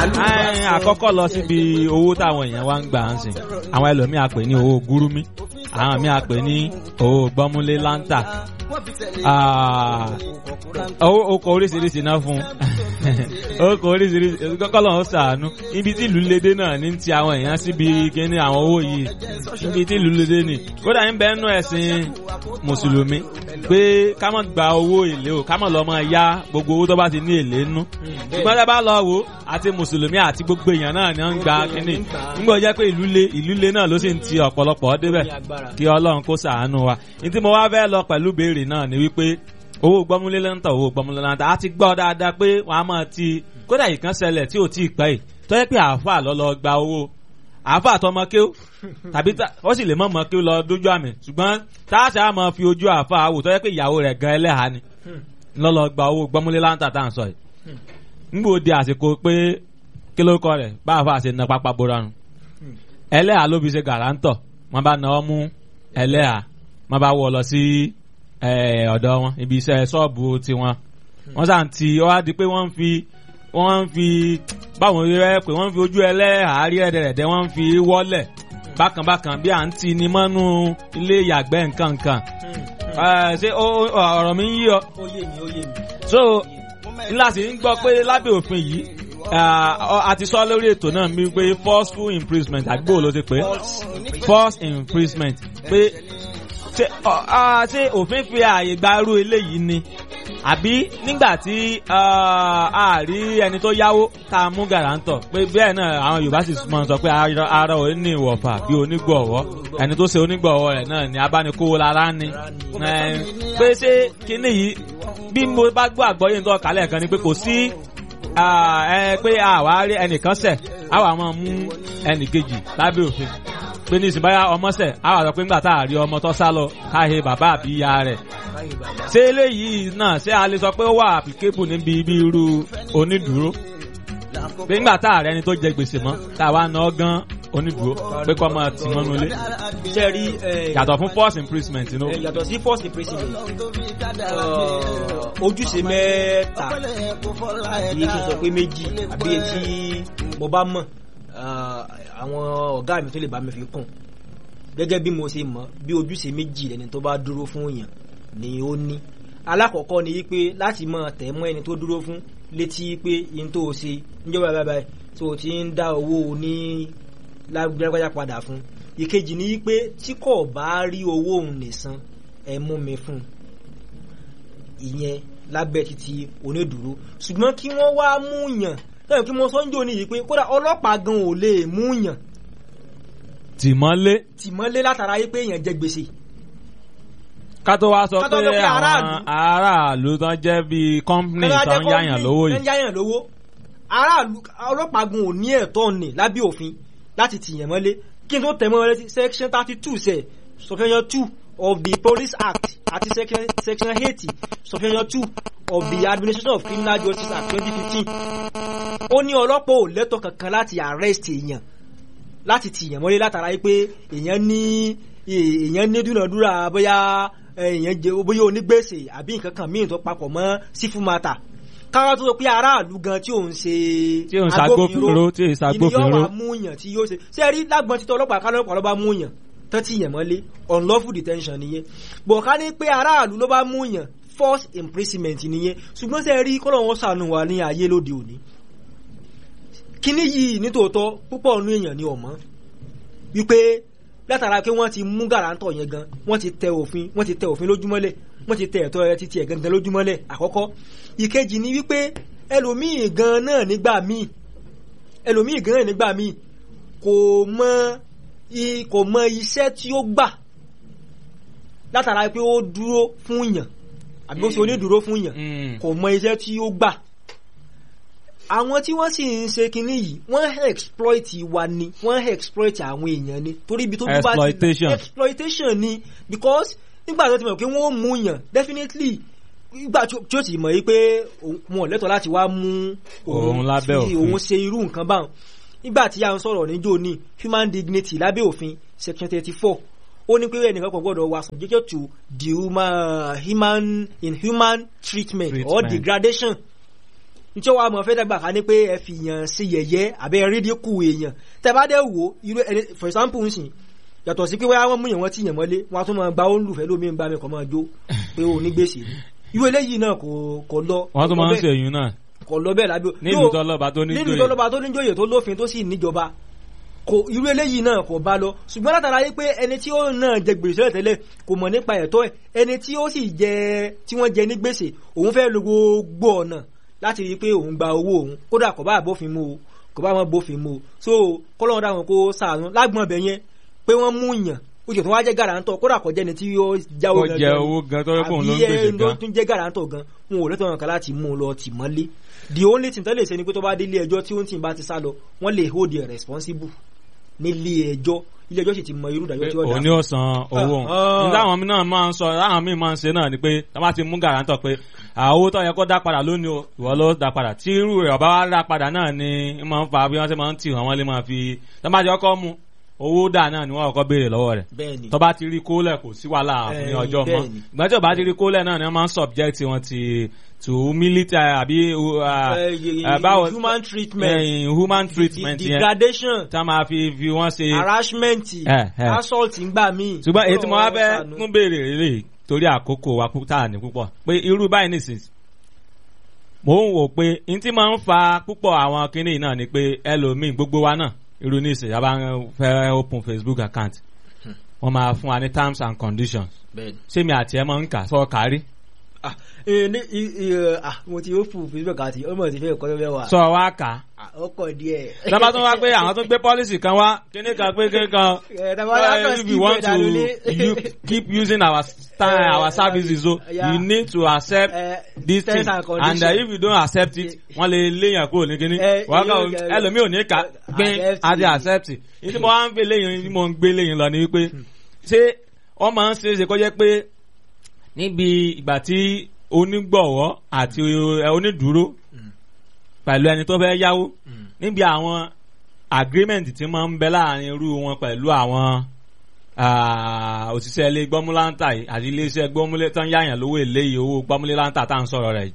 Ẹ́n, àkọ́kọ́ lọ síbi owó táwọn èèyàn wá ń gbà ń sìn àwọn ẹlòmíì á pè ní owó gúrúmí àwọn míì á pè ní owó gbọ́múlé láńtà Ah, owó okò oríṣiríṣi náà fún okò oríṣiríṣi kọ́kọ́ lọ́wọ́ sàánú ibi tí ìlú lédè náà ní ti àwọn èèyàn síbi kíní àwọn owó yìí ibi tí ìlú lédè ní kódà ń bẹ́ẹ̀ nú ẹ̀sìn mùsùlùmí pé ká má gba owó èlé o ká má lọ́ máa yá gbogbo owó tó bá ti ní èlé nú ṣùgbọ́n tá a bá lọ wò ó àti mùsùlùmí àti gbogbo èèyàn náà ni wọ́n ń gba kíní nígbà jẹ́ pé ìlú le ìlú le náà ló sì ń ti ọ̀pọ̀lọpọ̀ débẹ̀ kí ọlọ́run kó ṣàánú wa ní tí mo wá fẹ́ lọ pẹ̀lú béèrè náà ni wípé owó gbọ́múlé lẹ́ńtà owó gbọ́múlé lẹ́ńtà a ti gbọ́ dáadáa pé wọ́n á máa ti kódà ìkan ṣẹlẹ̀ tí ò tí ì pẹ́ yìí tó yẹ pé àáfà lọ lọ gba owó àáfà tọmọ kéw tàbí tá- ó sì lè mọ̀ mọ́ kéw lọ dójú àmì ṣùgbọ́n táàṣà á máa fi ojú àáfà wò tó yẹ pé ìyàwó rẹ̀ gan ẹlẹ́hàá ni lọ lọ gba owó gbọ́múlé lẹ́ńtà tá à ń sọ yìí ngbò di àsìkò pé kí ló kọ rẹ̀ bá àáfà ṣe na pápá bora nù ẹlẹ́hàá ló fi ṣe gàrántọ̀ wọ́n bá náwó mú ẹlẹ́hàá wọ́n bá wọ̀ lọ sí eh, ọ̀dọ̀ wọn ibi iṣẹ́ ṣọ́ọ̀bù tiwọn wọ́n sàn ti ó wá di pé wọ́n ń fi wọ́n ń fi báwọn rẹ pé wọ́n ń fi ojú ẹlẹ́hàá rí ẹ̀dẹ̀rẹ̀dẹ̀ wọ́n ń fi wọ́lẹ̀ bákanbákan bí à ń ti ni mọ́nú ilé ìyàgbẹ́ nǹkan nǹkan Eh, ṣé ó- ó- ọ̀rọ̀ mi ń yí ọ ó yé mi ó yé mi. so ńlá sì ń gbọ́ pé lábẹ́ òfin yìí ah, ọ- a ti sọ lórí ètò náà mi pé forceful imprisonment àgbò ló ti pé force imprisonment pé ṣé ọ- ah, ṣé òfin fi ààyè gba irú eléyìí ni àbí nígbà tí ah, a rí ẹni tó yáwó tá a mú gàrántọ̀ pé bẹ́ẹ̀ náà àwọn Yorùbá sì mọ̀ sọ pé ara ara ò ní ìwọ̀fà bí onígbọ̀wọ́ ẹni tó ṣe onígbọ̀wọ́ rẹ̀ náà ni abánikówó lára ni Eh, pé ṣé kíní yìí bí mo bá gbọ́ àgbọ́yé tó kálẹ̀ kan ni pé kò sí ah, ẹ pé àwa rí ẹnìkan ṣẹ̀ àwa máa mú ẹnìkejì lábẹ́ òfin pé ní ìsìnbáyà ọmọ ṣẹ̀ àwa sọ pé ńgbà tá a rí ọmọ tó sá lọ káhe bàbá àbí ìyá rẹ̀ ṣé eléyìí náà ṣé a lè sọ pé ó wà applicable níbi ibi irú onídùúró pé ńgbà tá a rẹ ẹni tó jẹ gbèsè mọ́ tá a wá ná gan onídùúró pé kọ́ máa tì mọ́nú ilé ṣe rí ẹ, yàtọ̀ fún force imprisonment inú. ẹ, yàtọ̀ sí force imprisonment uh, ojúṣe mẹ́ta kì í ṣe sọ pé méjì àbí etí mo bá mọ̀ uh, àwọn ọ̀gá mi tó lè bá mi fi kún gẹ́gẹ́ bí mo ṣe mọ̀ bí ojúṣe méjì lẹni tó bá dúró fún èèyàn ni ó ní alákọ̀ọ́kọ́ ni wípé láti máa tẹ̀ mọ́ ẹni tó dúró fún létí pé yín tó o ṣe níjọba báyìí báyìí tó o ti ń dá owó ní lágbájá padà fún ìkejì ni wípé tí kò bá rí owó òun nìsan ẹ mú mi fún un ìyẹn lábẹ́ títí onídùúró ṣùgbọ́n kí wọ́n wá mú yàn lẹ́yìn kí mo sọ ń jò ní yìí pé kódà ọlọ́pàá gan ò lè mú yàn tìmọ́lé tìmọ́lé látara yìí pé èèyàn jẹ gbèsè ká tó wá sọ Ká tó pé sọ pé àwọn aráàlú- aráàlú tán jẹ́ bíi company Kọ́lá tán jẹ́ yáyàn kọ́mpìnì, lówó tán yìí yáyàn lówó aráàlú ọlọ́pàá gan ò ní ẹ̀tọ́ ní lábẹ́ òfin láti tìyàn mọ́lé kí n tó tẹ̀ mọ́ létí section thirty two sẹ̀ subsection two of the police act àti section section eighty subsection two of the administration of criminal justice act twenty fifteen ó ní ọlọ́pàá ò lẹ́tọ̀ kankan láti arrest èèyàn láti tìyàn mọ́lé látara yìí pé èèyàn ní èèyàn ní dúnàdúrà bóyá èèyàn jẹ bóyá onígbèsè àbí nǹkan kan míì tó papọ̀ mọ́ sífù mata káwá tó sọ pé aráàlú gan tí òun ṣe Tí ò ń ṣagbófinró, tí ò ń ṣagbófinró. ìní yóò wá mú yàn tí yóò ṣe ṣé ẹ rí lágbọn títọ ọlọ́pàá kálọ ọlọ́pàá ló bá mú yàn tán tí yàn mọ́lé unlawful detention nìyẹn bọ̀ ká ní pé aráàlú ló bá mú yàn force imprisonment nìyẹn ṣùgbọ́n ṣé ẹ rí kọ́lọ́ wọn ṣàánú wa ní ayé lóde òní kíní yìí nítòótọ́ púpọ̀ nínú èèyàn ni ọ̀mọ́ wípé látara pé wọ́n ti mú gàrántọ̀ yẹn gan wọ́n ti tẹ òfin wọ́n ti tẹ òfin lójúmọ́lẹ̀ wọ́n ti tẹ ẹ̀tọ́ ẹ títí ẹ̀ gangan lójúmọ́lẹ̀ àkọ́kọ́ ìkejì ni wípé ẹlòmíì gan náà nígbà míì ẹlòmíì gan náà nígbà míì kò mọ i- kò mọ iṣẹ́ tí ó gbà látara pé ó dúró fún yàn àbí ó ṣe onídùúró fún yàn Mm. kò mọ iṣẹ́ tí ó gbà àwọn tí wọ́n sì ń ṣe kinní yìí wọ́n exploit wa ni wọ́n exploit àwọn èèyàn ni torí ibi tó bí bá ti Exploitation. exploitation ni because nígbà tó ti mọ̀ pé wọ́n ó mú yàn definitely nígbà tí ó tí ó sì mọ̀ yí pé òun- wọn ò lẹ́tọ̀ọ́ láti wá mú Òun lábẹ́ fi òfin. òun ṣe irú nǹkan báwọn nígbà tí a ń sọ̀rọ̀ níjó ní human dignity lábẹ́ òfin section thirty four ó ní pé ẹnìkan kan gbọ́dọ̀ wà subjected to the human, human inhuman treatment, or Treatment. degradation nítorí wàá mọ̀ fẹ́ dàgbà ká ní pé ẹ fi yàn sí yẹ̀yẹ́ àbẹ́ rídíkù èèyàn tẹ bá dẹ̀ wò irú ẹni for example ń sìn yàtọ̀ sí pé wáyà wọ́n mú yàn wọ́n ti yàn mọ́lé wọ́n á tún máa gba ó ń lùfẹ́ lómi ń bá mi kọ́ máa jó pé o ní gbèsè ni irú eléyìí náà kò kò lọ wọ́n tún máa ń ṣe èyí náà kò lọ bẹ́ẹ̀ lábẹ́ nílùú tọ́lọ́ba tó ní nílùú tọ́lọ́ba tó níjòyè tó lófin tó sì níjọba kò irú eléyìí náà kò bá lọ ṣùgbọ́n látara yí pé ẹni tí ó náà jẹ gbèsè rẹ̀ tẹ́lẹ̀ kò mọ̀ nípa ẹ̀tọ́ ẹ̀ ẹni tí ó sì jẹ tí wọ́n jẹ ní gbèsè òun fẹ́ lo gbogbo ọ̀nà láti rí i pé òun gba owó òun kódà kò bá bófin mu o kò bá wọn bófin mu o so kọ́lọ́run dáhùn kó sàánú lágbọ̀n ọbẹ̀ yẹn pé wọ́n mú yàn ó jẹ́ tó wá jẹ́ gàràǹtọ̀ kódà kò jẹ́ni tí yóò jáwó Kó jẹ owó gan tó yẹ kóun ló ń gbèsè àbí ẹ ló gan. tún jẹ́ gàràǹtọ̀ gan wọn ò lẹ́tọ̀ọ́ kan láti mú un lọ tì mọ́lé the only thing tó lè ṣe ni pé tó bá dé ilé ẹjọ́ tí ó ń tì bá ti sá lọ wọ́n lè hold you responsible nílé ẹjọ́ ilé ẹjọ́ sì ti mọ irú ìdájọ́ pé tí ó dá òun ni ó san owó òun Ah. ní táwọn náà máa ń sọ táwọn míì máa ń ṣe náà ni pé tá bá ti mú gàrántọ̀ pé àwo tó yẹ kó dá padà lónìí o ìwọ ló dá padà tí irú rẹ̀ ọba wa dá padà náà ni ń máa ń fa bí wọ́n ṣe máa ń tì wọ́n wọ́n lè máa fi tá bá jẹ́ ọkọ mú owó dà náà ni wọ́n kọ́kọ́ béèrè lọ́wọ́ rẹ̀ bẹ́ẹ̀ ni tó bá ti rí kólẹ̀ kò sí wàhálà ní Eh, ọjọ́ mọ́ bẹ́ẹ̀ ni. ìgbà tí ò bá ti rí kólẹ̀ náà ni wọ́n máa ń subject wọn ti to military àbí uh, Eh, y- uh, báwo human treatment eh, human treatment de- yẹn degradation tá máa fi fi wọ́n ṣe harassment Eh, eh. assault ń gbà míì ṣùgbọ́n èyí tí mo wá fẹ́ Ọlọ́run tún béèrè rèé torí àkókò wa pú- tá a ní púpọ̀ pé irú báyìí nìsín mò ń wò pé n tí máa ń fa púpọ̀ àwọn kinní yìí náà ni pé ẹlòmíì gbogbo wa náà irú nísìnyí a bá ń fẹ́ open Facebook account wọ́n máa fún wa ní terms and conditions bẹ́ẹ̀ ni. ṣé mi àti ẹ máa ń kà sọ kárí ah eh, ní i- i- eh, ah mo ti ó fún facebook àti ọmọ ti fẹ́ kọ́ lọ́wọ́ wa sọ wá kà á Ah, ó kọ̀ díẹ̀. lọ́ba tún wá pé àwọn tún gbé policy kan wá kíní kan pé kíní kan Eh, tá a bá dákọ̀ Well, if skip you want ẹ̀ dànù to ní. you keep using our style, Eh, our services, so yeah. you need to accept Eh, this terms thing. and And conditions. uh, if you don't accept it, wọ́n lè léyàn kúrò ní kíní. Eh, Wọ́n kàn yóò get- ẹlòmíì ò ní ká gbin Accept àti it. accept it. Ìdí mo wá ń gbé léyìn tí mo ń gbé léyìn lọ ni wípé ṣé wọ́n máa ń ṣe é ṣe kó jẹ́ pé níbi ìgbà tí onígbọ̀wọ́ àti eh, onídùúró pẹ̀lú ẹni tó fẹ́ yáwó níbi àwọn agreement tí máa ń bẹ láàrin irú wọn pẹ̀lú àwọn ah, òṣìṣẹ́ ilé gbọ́múláńtà yìí àti iléeṣẹ́ gbọ́múlé tán yáyàn lówó èlé yìí owó gbọ́múléláńtà tá à ń sọ̀rọ̀ rẹ̀ yìí.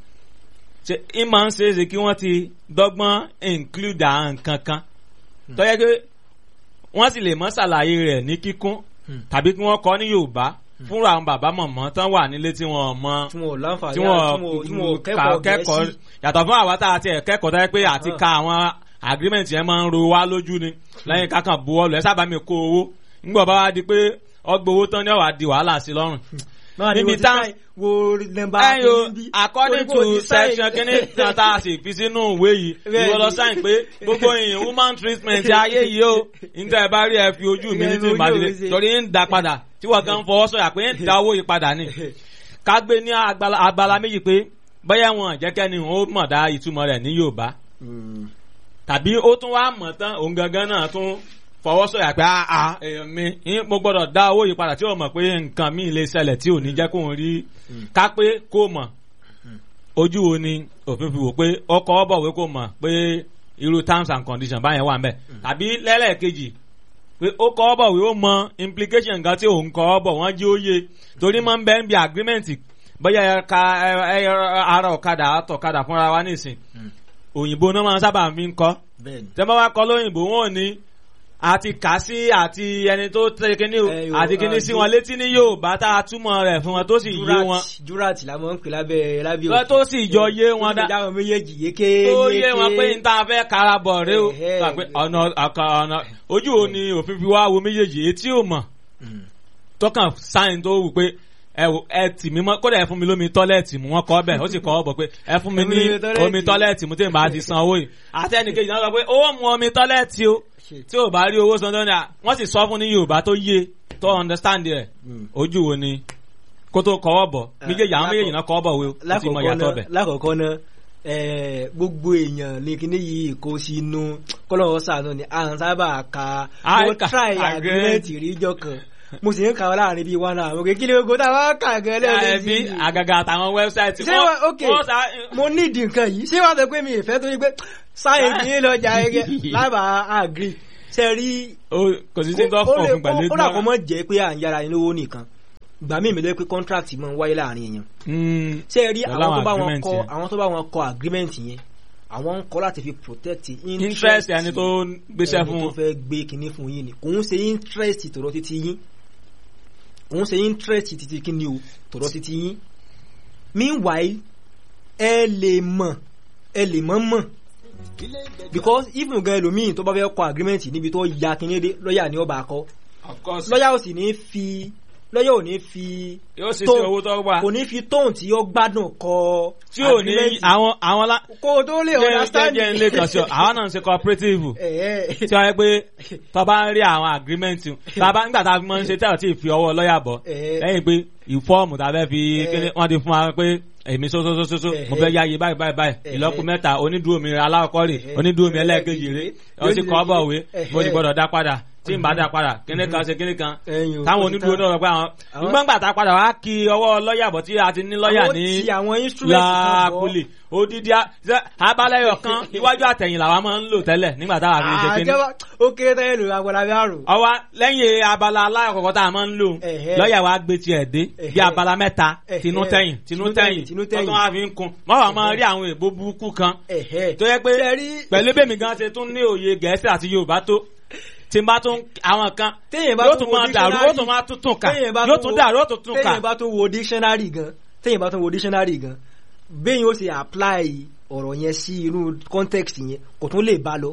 ṣe é máa ń ṣe é ṣe kí wọ́n ti dọ́gbọ́n include àwọn nǹkan kan tó yẹ pé wọ́n sì lè mọ́ ṣàlàyé rẹ̀ ní kíkún tàbí kí wọ́n kọ́ ní Yorùbá fúnra àwọn bàbá mọ̀mọ́ tán wà nílé tí wọ́n mọ tí wọn ò láǹfààní tí tí wọn tí wọn ò wọ́n kẹ́kọ̀ọ́ kẹ́kọ̀ọ́ gẹ̀ẹ́sì yàtọ̀ fún àwa tá a ti ẹ̀ kẹ́kọ̀ọ́ tó yẹ pé àti ka àwọn agreement yẹn máa ń ro wá lójú ni lẹ́yìn kákan buwọ́lù ẹ sábà mi kó owó ńgbọ̀ bá wá di pé ọgbà owó tán ni ó wá di wàhálà sí lọ́rùn. náà ni níbi mo ti tá- sáì wo nọ́mbà ẹyọ níbí. according Torí pé o to ti sáì- section kínní tí tá a sì fi sínú ìwé yìí Bẹ́ẹ̀ni. ìwọ lọ sáyìn pé gbogbo èèyàn human treatment ayé yìí o níta ẹ bá rí ẹ fi ojú mi ní tí Ìyẹn màá ojú dìde mi ṣe. torí ń da padà tí wọ́n kàn ń fọwọ́ sọ̀yà pé ń da owó yìí padà ni ká gbé ní agbala agbala méjì pé bóyá wọn jẹ́kẹ́ni ó mọ̀ dá ìtumọ̀ rẹ̀ ní Yorùbá Mm. tàbí ó tún wá mọ̀ tán òun gangan náà tún fọwọ́ sọ̀yà pé àà èèyàn mi ń- mo gbọ́dọ̀ dá owó yìí padà tí ó mọ̀ pé nǹkan míì lè ṣẹlẹ̀ tí ò ní jẹ́ kóun rí ká pé kó mọ̀ ojú wo ni òfin fi wò pé ọkọ̀ ọ̀bọ̀wé kò mọ̀ pé irú terms and conditions báyẹn wà ń bẹ̀ tàbí lẹ́lẹ́kejì pé ó kọ́ ọ̀bọ̀wé ó mọ implication nǹkan tí òun kọ́ ọ̀bọ̀ wọ́n jí ó yé torí máa ń bẹ́ ń bi agreement bóyá ẹ ka ẹ ẹ ara ọ̀kadà àtọ̀kadà fúnra wa nísìn òyìnbó náà máa ń sábà fi ń kọ́ bẹ́ẹ̀ni tẹ́ bá wá kọ́ lóyìnbó wọn ò ní àti kà sí àti ẹni tó tẹ kíní o Eh, yo, àti kíní ah, sí ju- wọn létí ní Yorùbá tá a túmọ̀ rẹ̀ fún wọn tó sì yé wọn jurat jurat la mọ̀ ń pè lábẹ́ lábẹ́ Lọ tó sì jọ yé wọn dá dáhùn méjèèjì yéké tó yé wọn pé n ta fẹ́ karabọ̀ rẹ o Ẹ̀hẹ́. gbà pé ọ̀nà àkà ọ̀nà ojú wo ni òfin fi wá wo méjèèjì etí ò mọ̀ tọkàn sáyìn tó wù pé ẹ wò ẹ tì mí mọ́ kódà ẹ fún mi lómi tọ́lẹ́ẹ̀tì mu wọ́n kọ́ bẹ̀ ó sì kọ́ bọ̀ pé ẹ fún mi ní Omi tọ́lẹ́ẹ̀tì. omi tọ́lẹ́ẹ̀tì mu tí n bá ti san owó yìí àti ẹnìkejì náà sọ pé ó mu omi tọ́lẹ́ẹ̀tì o tí ò bá rí owó san tó ní à wọ́n sì sọ fún ní Yorùbá tó yé tó understand rẹ̀ ojú wo ni kó tó kọ́wọ́ bọ̀ méjèèjì àwọn méjèèjì náà kọ́wọ́ bọ̀ wé o ti mọ ìyàtọ̀ bẹ̀. lákọ̀ọ́kọ́ náà eh, gbogbo èèyàn ní kíní yìí kó sínú kọ́lọ́wọ́ sànú ni à ń sábà ka Ah, mo ka- try agreement. agreement ríjọ kan mo sì ń kà wọ́n láàrin bíi one hour mo kì í kí ni gbogbo táwọn kà gan ẹbí lẹ́ẹ̀mejì àgàgà àtàwọn wẹ́bsáìtì ṣé wọ́n ok mo nídìí nǹkan yìí ṣé wàá sọ pé mi ìfẹ́ tó yí pé sáyẹ̀nsì yín lọ́jà ẹgẹ́ lábàá agree ṣe rí kò sí sí tó ó lè fọ̀fun pẹ̀lú ó rà kó mọ̀ jẹ́ pé à ń yára ní owó nìkan gbà mí ìmìlẹ̀ pé contract máa ń wáyé láàrin èèyàn Mm, ṣé ẹ rí Pẹ̀lú àwọn tó àwọn bá wọn agreement kọ yẹn. àwọn tó bá wọn kọ agreement yẹn àwọn ń kọ láti fi protect interest ẹni tó ń gbéṣẹ́ ẹni fún tó wọn. fẹ́ gbé kinní fún yín ni kò ń ṣe interest tọ̀rọ̀ títí yín kò ń ṣe interest títí kinní o tọ̀rọ̀ títí yín meanwhile ẹ lè mọ̀ ẹ lè mọ̀ mọ̀ because even gan ẹlòmíì tó bá fẹ́ kọ agreement níbi tó ya kinní dé lọ́ọ̀yà ni ó bá kọ of course lọ́ọ̀yà ò sì ní fi lọ́ọ̀yà ò ní fi yóò sì tó- ṣe owó tó wà kò ní fi tóun tí ó gbádùn kọ tí ò ní agreement. àwọn àwọn lá. kó o tó lè jẹ́ understand jẹ́ ilé kan sí ọ àwọn náà ń ṣe cooperative ẹ̀ tí wọ́n yẹ pé tó bá ń rí àwọn agreement bàbá nígbà tá a fi máa ń ṣe tẹ́lọ̀ tí ì fi ọwọ́ lọ́ọ̀yà bọ̀ Eh. lẹ́yìn pé ìfọ́ọ̀mù tá a fẹ́ fi Eh. kíní wọ́n ti fún wa pé èmi sósósósósó Eh. mo fẹ́ yáyé báyìí báyìí báyìí Eh. ìlọ́kù mẹ́ta onídùú mi aláwọ̀kọ́ rè Eh. onídùú mi ẹlẹ́ẹ̀kejì rè ó sì kọ́ bọ̀ wé Eh. mo ti gbọ́dọ̀ dá padà tí n bá dá padà kíní kan ṣe kíní kan ẹ̀yìn o, táwọn ó ti onídùú tán. náà rọ pé àwọn Àwọn- nígbà gbà tá a padà wá kí ọwọ́ lọ́ọ̀yà bọ̀ tí a ti ní lọ́ọ̀yà Àwọn ní ti àwọn instrument kan bọ̀. láàkúlì odidi a- ṣe abalẹyọ kan iwájú àtẹ̀yìn làwa máa ń lò tẹ́lẹ̀ nígbà táwa fi ń ṣe kíní àjẹwà ó kéré tẹ́lẹ̀ lò agbára bí àrùn. ọwọ́ lẹ́yìn abala alákọ̀ọ́kọ́ tá a máa ń lò Ẹ̀hẹ́. lọ́ọ̀yà wa gbé tiẹ̀ dé bí Ẹ̀hẹ́. abala mẹ́ta Ẹ̀hẹ́. tinú tẹ̀yìn tinú tẹ̀yìn tinú tẹ̀yìn. tọ́tún wa fi ń kun mọ́wàá máa rí àwọn èèbó burúkú kan ẹ̀hẹ́ tó yẹ pé Ṣé rí- pẹ̀lú bẹ́ẹ̀mí gan ṣe tún ní òye gẹ̀ẹ́sì àti yorùbá tó tí n bá tún àwọn kan téèyàn bá yóò tún tún wo máa dàrú dictionary- yóò tún máa tún tún kà téèyàn bá yóò tún tún wo- dàrú yóò tún tún kà téèyàn bá tún wo dictionary gan téèyàn bá tún wo dictionary gan béèyàn ó ṣe apply ọ̀rọ̀ yẹn sí inú context yẹn kò tún lè bá lọ.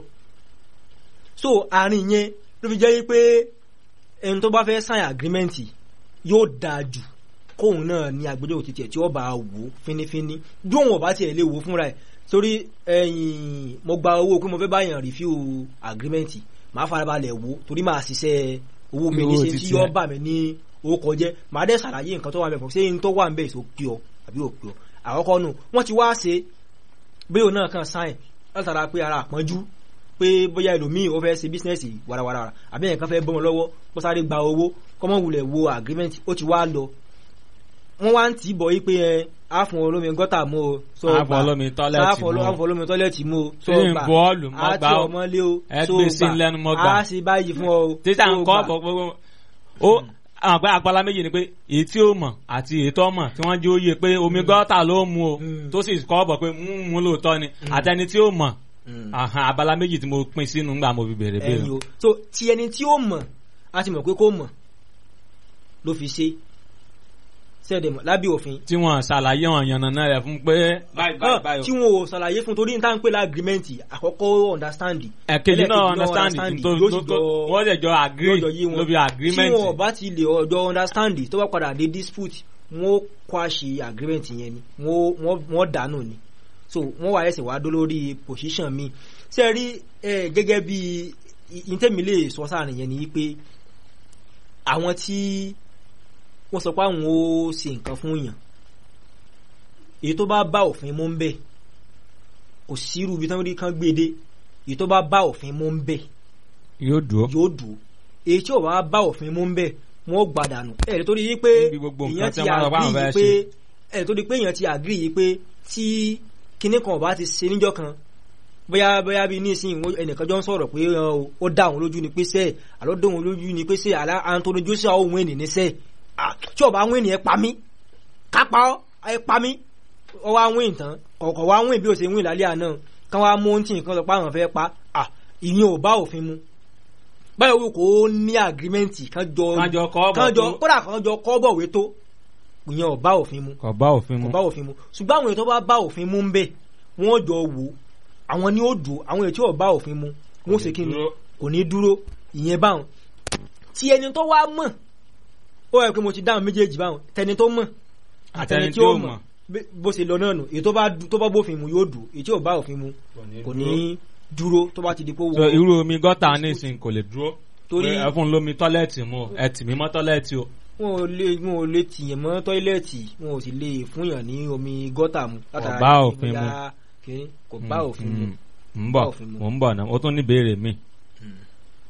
so àárín yẹn ló fi jẹ́ pé ẹni tó bá fẹ́ sign agreement yóò dáa jù kóun náà ní agbẹjọ́rò títí ẹ̀ tí ó bá wò ó fínífíní bí òun ọ̀bá tiẹ̀ lè wò ó fúnra ẹ̀ torí ẹ̀yìn mo gba owó pé mo fẹ́ báyàn review agreement màá farabalẹ̀ wò ó torí màá ṣiṣẹ́ owó mi ní Owó ṣe tí títí yóò ẹ̀. bà mí ní orúkọ jẹ́ màá dẹ́ ṣàlàyé nǹkan tó wà ń bẹ̀ fún ṣé n tó wà ń bẹ̀ èso pí ọ àbí ò pí ọ àkọ́kọ́ nù wọ́n ti wá ṣe bí òun náà kàn sáìn látara pé ara àpọ́njú pé bóyá ẹlòmíì ó fẹ́ ṣe bísínẹ́sì warawara àbí ẹ̀kan fẹ́ bọ́ wọn lọ́wọ́ kó sáré gba owó kọ́mọ wulẹ̀ wo agreement ó ti wá lọ wọ́n wá ń tì í bọ̀ yí pé ẹ á fún olómi gọ́tà mú o so Á fún gbà. olómi tọ́lẹ́ẹ̀tì Á fún mú o. á fún olómi tọ́lẹ́ẹ̀tì mú o so Tí ń gbà. bọ́ọ̀lù mọ́ á gbà tí ó. ọmọ lé o Ẹ so gbé sí gbà. lẹ́nu mọ́ gbà. á sì báyìí fún ọ o títà so ń kọ́ gbà. ọ̀pọ̀ gbogbo ó àwọn àgbẹ̀ àgbàlá méjì ni pé èyí tí ó mọ̀ àti èyí tó mọ̀ tí wọ́n jẹ́ òye pé omi gọ́tà ló mu o Mm. tó sì kọ́ ọ̀bọ̀ pé mú mú lóòótọ́ ni àtẹni tí ó mọ̀ Mm. àhàn, abala méjì tí mo pín sínú ńgbà mo fi bèrè ẹyin bèrè. o so ti ẹni tí ó mọ̀ a ti mọ̀ pé kó mọ̀ ló fi ṣe sẹ́ẹ̀dẹ̀mọ̀ lábẹ́ òfin tí wọ́n ṣàlàyé wọn yànnàná rẹ̀ fún pé báyìí báyìí Ah, báyìí tí o. wọn ò ṣàlàyé fún torí níta ń pè lágrímẹ́ǹtì àkọ́kọ́ understand ẹ̀kejì náà ẹlẹ́ẹ̀kejì understand tó yóò tó sì tó jọ- wọ́n lè jọ agree lọ́jọ́ yé wọn lóbi agreement tí wọn bá ti lè ọjọ́ understand tó bá padà dé dispute wọn ó kwáṣe agreement yẹn ni wọn ó- wọn- wọn dànù ni so wọn wà ẹsẹ̀ wá dó lórí position mi ṣe rí ẹ, gẹ́gẹ́ bí ìtẹ́mi lè sọ sáàrin yẹn ni pé àwọn tí wọ́n sọ pé àwọn ó ṣe nǹkan fún yàn èyí tó bá bá òfin mú ń bẹ̀ kò sírú ibi tí wọ́n rí kan gbé dé èyí tó bá bá òfin mú ń bẹ̀ yóò dúró. yóò dùn èyí tí ò bá bá òfin mú ń bẹ̀ wọ́n ó gbàdànù ẹ̀rí tó rí yí pé Níbi gbogbo nǹkan èèyàn tí ti wọ́n bá wọn àgírí fẹ́ yí pé ṣe. ẹ̀rí tó rí pé èèyàn ti àgírí yí pé tí kinní kan ò bá ti ṣe níjọ́ kan bóyá bóyá bí nísìnyí wọ́n- ẹnìkan jọ ń sọ̀rọ̀ pé ọ, ó dá òun lójú ni pé sẹ́ẹ̀ àlọ́ dá òun lójú ni pé sẹ́ẹ̀ àlá Anthony Joshua òun ènì ní sẹ́ẹ̀ Ah, tí ọba àwọn ènìyàn pa mí kápá ọ ẹ pa mí ọwọ́ àwọn ìtàn kọ̀ọ̀kan wá wín bí ó ṣe wín lálẹ́ àná kán wá mú ohun tí nǹkan lọ pa àwọn fẹ́ pa à ìyẹn ò bá òfin mu báyọ̀ wò kó ní àgírímẹ́ǹtì kán jọ Kán jọ kọ́ bọ̀ kán jọ tó. kódà kán jọ kọ́ bọ̀wé tó ìyẹn ò bá òfin mu kò bá òfin kò mu. bá òfin mu ṣùgbọ́n àwọn èèyàn tó bá bá òfin mu ń bẹ̀ wọ́n jọ wò àwọn ni ó dùn àwọn èèyàn tí ò bá òfin mu wọ́n ṣe kí ni dúró. kò ní dúró ìyẹn báwọn tí ẹni tó wá mọ̀ ó yẹ pé mo ti dáhùn méjèèjì báwọn tẹni tó mọ̀ àtẹni tí ó mọ̀ bí- bó ṣe lọ náà nù èyí tó bá du- tó bá bófin mu yóò dùn èyí tí ò bá òfin mu kò ní dúró tó bá ti di pé so wọ́n irú omi gọ́tà nísìnyí kò lè dúró. Torí- Pé ẹ fún un lómi tọ́lẹ̀tì mu o, ẹ tì mí mọ́ tọ́lẹ̀tì o. wọn ò lè wọn ò lè tìyàn mọ́ tọ́ílẹ̀tì wọn ò sì lè fúnyàn ní omi gọ́tà mu látara bá pé òfin mu. bóyá kìíní, kò bá òfin mu Mm, mm. ń Bá bọ̀ òfin mu. mò ń bọ̀ náà ó tún ní ìbéèrè mi. Mm.